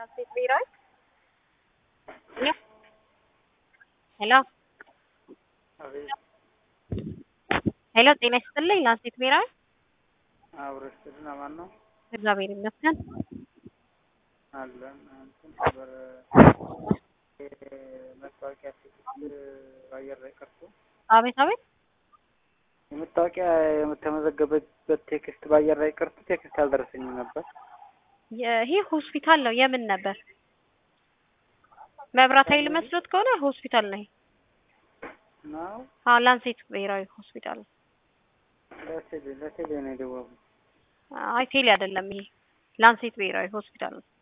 ላንሴት ብሔራዊ ሄሎ ሄሎ ጤና ይስጥልኝ ላንሴት ብሔራዊ አብረሽ ስልና ማን ነው እግዚአብሔር ይመስገን አለን እንትን ነበር መታወቂያ በአየር ላይ ቀርቶ አቤት አቤት የመታወቂያ የምተመዘገበበት ቴክስት በአየር ላይ ቀርቶ ቴክስት አልደረሰኝም ነበር። ይሄ ሆስፒታል ነው የምን ነበር መብራት ኃይል መስሎት ከሆነ ሆስፒታል ነው ይሄ ነው አዎ ላንሴት ብሔራዊ ሆስፒታል ነው ለቴሌ ለቴሌ ነው የደወልኩት። አይ ቴሌ አይደለም ይሄ ላንሴት ብሔራዊ ሆስፒታል ነው